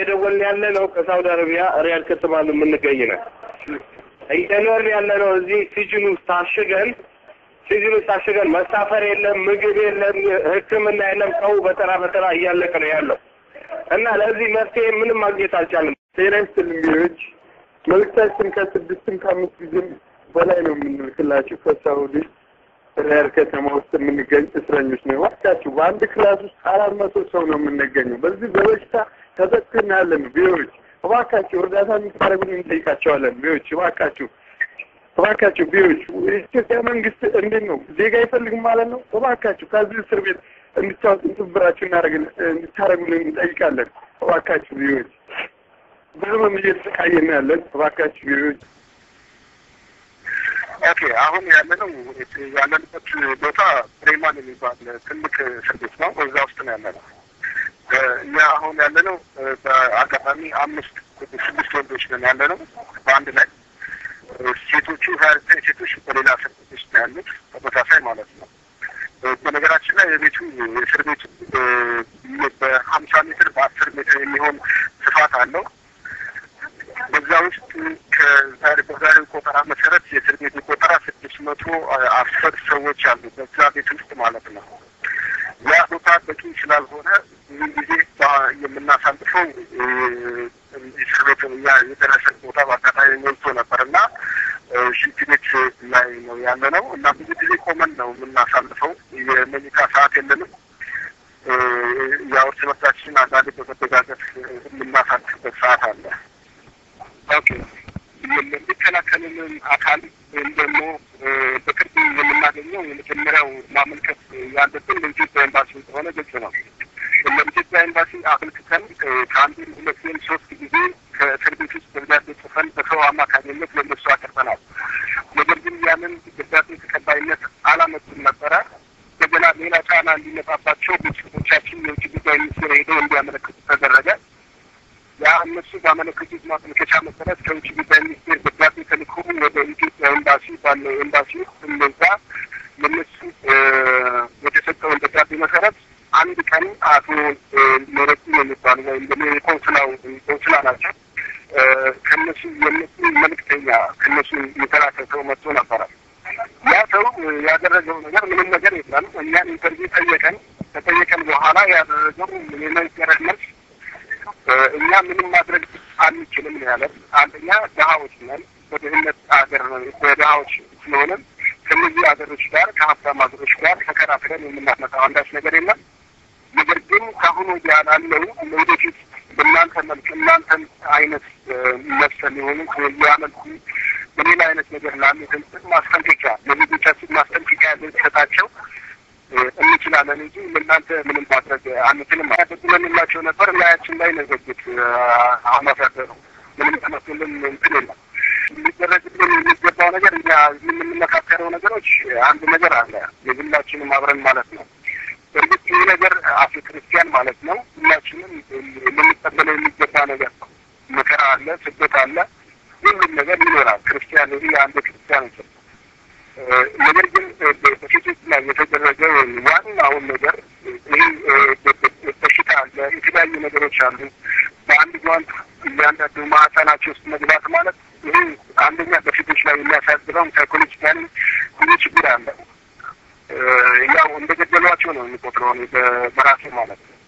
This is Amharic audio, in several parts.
እየደወልን ያለ ነው ከሳውዲ አረቢያ ሪያድ ከተማ ነው የምንገኝ ነው። እየኖርን ያለ ነው እዚህ ሲጅን ውስጥ ታሽገን ሲዝኑ ታሽገን መሳፈር የለም፣ ምግብ የለም፣ ሕክምና የለም። ሰው በተራ በተራ እያለቀ ነው ያለው እና ለዚህ መፍትሄ ምንም ማግኘት አልቻለም። ጤና ይስጥልኝ ቢዎች መልእክታችን ከስድስትም ከአምስት ጊዜም በላይ ነው የምንልክላችሁ ከሳውዲ ሪያድ ከተማ ውስጥ የምንገኝ እስረኞች ነው። እባካችሁ በአንድ ክላስ ውስጥ አራት መቶ ሰው ነው የምንገኘው። በዚህ በበሽታ ተጠቅተን ያለን ቢዎች እባካችሁ እርዳታ እንድታደርጉን እንጠይቃቸዋለን። ቢዎች እባካችሁ እባካችሁ ቢዎች የኢትዮጵያ መንግስት እንዴት ነው ዜጋ አይፈልግም ማለት ነው? እባካችሁ ከዚህ እስር ቤት እንድታወጡ ትብብራችሁ እንድታደርጉልን እንጠይቃለን። እባካችሁ ቢዎች በህመም እየተሰቃየን ያለን እባካችሁ ቢዎች ኦኬ አሁን ያለነው ያለንበት ቦታ ፕሬማን የሚባል ትልቅ እስር ቤት ነው። እዛ ውስጥ ነው ያለነው። እኛ አሁን ያለነው በአጋጣሚ አምስት ስድስት ወንዶች ነን ያለነው በአንድ ላይ ሴቶቹ ሀያ ዘጠኝ ሴቶች በሌላ እስር ቤት ውስጥ ነው ያሉት ተመሳሳይ ማለት ነው። በነገራችን ላይ የቤቱ የእስር ቤቱ በሀምሳ ሜትር በአስር ሜትር የሚሆን ስፋት አለው። በዛ ውስጥ ከዛሬ በዛሬው ቆጠራ መሰረት የእስር ቤቱ ቆጠራ ስድስት መቶ አስር ሰዎች አሉ በዛ ቤት ውስጥ ማለት ነው። ያ ቦታ በቂ ስላልሆነ ብዙ ጊዜ የምናሳልፈው እስር ቤት የደረሰን ቦታ በአጋጣሚ ሞልቶ ነበር እና ሽንት ቤት ላይ ነው ያለ ነው እና ብዙ ጊዜ ቆመን ነው የምናሳልፈው። የመኝታ ሰዓት የለንም። ያው እርስ በርሳችን አንዳንዴ በመደጋገፍ የምናሳልፍበት ሰዓት አለ። ኦኬ የሚከላከልልን አካል ወይም ደግሞ በቅርቡ የምናገኘው የመጀመሪያው ማመልከት ያለብን ለኢትዮጵያ ኤምባሲ እንደሆነ ግልጽ ነው። ለኢትዮጵያ ኤምባሲ አመልክተን ከአንድ ሁለት ወይም ሶስት ጊዜ ከእስር ቤት ውስጥ ደብዳቤ ጽፈን በሰው አማካኝነት ለእነሱ አቅርበናል። ነገር ግን ያንን ደብዳቤ ተቀባይነት አላመጡም ነበረ። እንደገና ሌላ ጫና እንዲመጣባቸው ቤተሰቦቻችን የውጭ ጉዳይ ሚኒስቴር ሄደው እንዲያመለክቱ ተደረገ። ያ እነሱ ባመለከቱት ማመልከቻ መሰረት ከውጭ ጉዳይ ሚኒስቴር ደብዳቤ ተልኮ ወደ ኢትዮጵያ ኤምባሲ ባለው ኤምባሲ ውስጥ እነዛ ለነሱ የተሰጠውን ደብዳቤ መሰረት አንድ ቀን አቶ ሜረቱ የሚባሉ ወይም ደግሞ የኮንስላው ኮንስላ ናቸው ከነሱ የነሱ መልእክተኛ ከነሱ የተላከ ሰው መጥቶ ነበረ። ያ ሰው ያደረገው ነገር ምንም ነገር የለም። እኛን ኢንተርቪው ጠየቀን። ከጠየቀን በኋላ ያደረገው የመገረድ መልስ እኛ ምንም ማድረግ አንችልም ነው ያለን። አንደኛ ድሀዎች ነን፣ በድህነት ሀገር በድሀዎች ስለሆነ ከነዚህ ሀገሮች ጋር ከሀብታም ሀገሮች ጋር ተከራክረን የምናመጣው አንዳች ነገር የለም። ነገር ግን ከአሁኑ ወዲያ ላለው ለወደፊት በእናንተ መልክ እናንተን አይነት መሰል የሆኑ ያመልኩ በሌላ አይነት ነገር ላሉትን ማስጠንቀቂያ ለዜጎቻችን ማስጠንቀቂያ ልንሰጣቸው እንችላለን እንጂ ለእናንተ ምንም ማድረግ አንችልም። ያደጉለንላቸው ነበር ላያችን ላይ ነገጉት አምባሳደሩ ምንም ተመስልን እንትን የለም። ሊደረግልን የሚገባው ነገር እኛ የምንመካከረው ነገሮች አንድ ነገር አለ፣ የግላችንም አብረን ማለት ነው። እርግጥ ይህ ነገር አፍ ክርስቲያን ማለት ነው ሁላችንም ልንቀበለው የሚገባ ነገር ነው። መከራ አለ፣ ስደት አለ፣ ሁሉም ነገር ይኖራል። ክርስቲያን ይህ አንድ ክርስቲያን እንችል ነገር ግን በሴቶች ላይ የተደረገ ዋናውን ነገር ይህ በሽታ አለ፣ የተለያዩ ነገሮች አሉ። በአንድ ጓንት እያንዳንዱ ማህፀናቸው ውስጥ መግባት ማለት ይህ አንደኛ በሴቶች ላይ የሚያሳድረው ሳይኮሎጂካሊ ብዙ ችግር አለ። ያው እንደ ገደሏቸው ነው የሚቆጥረው በራሴ ማለት ነው።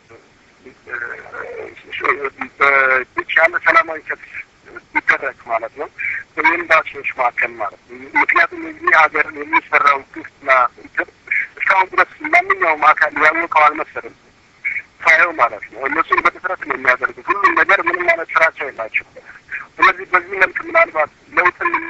በብቻ ያለ ሰላማዊ ሰልፍ ይደረግ ማለት ነው በኤምባሲዎች መካከል ማለት ነው። ምክንያቱም የዚህ ሀገር የሚሰራው ግፍና እንትን እስካሁን ድረስ ማንኛውም አካል ያወቀው አልመሰልም ሳየው ማለት ነው። እነሱን በድፍረት ነው የሚያደርጉት። ሁሉም ነገር ምንም ማለት ስራቸው የላቸው። ስለዚህ በዚህ መልክ ምናልባት ለውጥን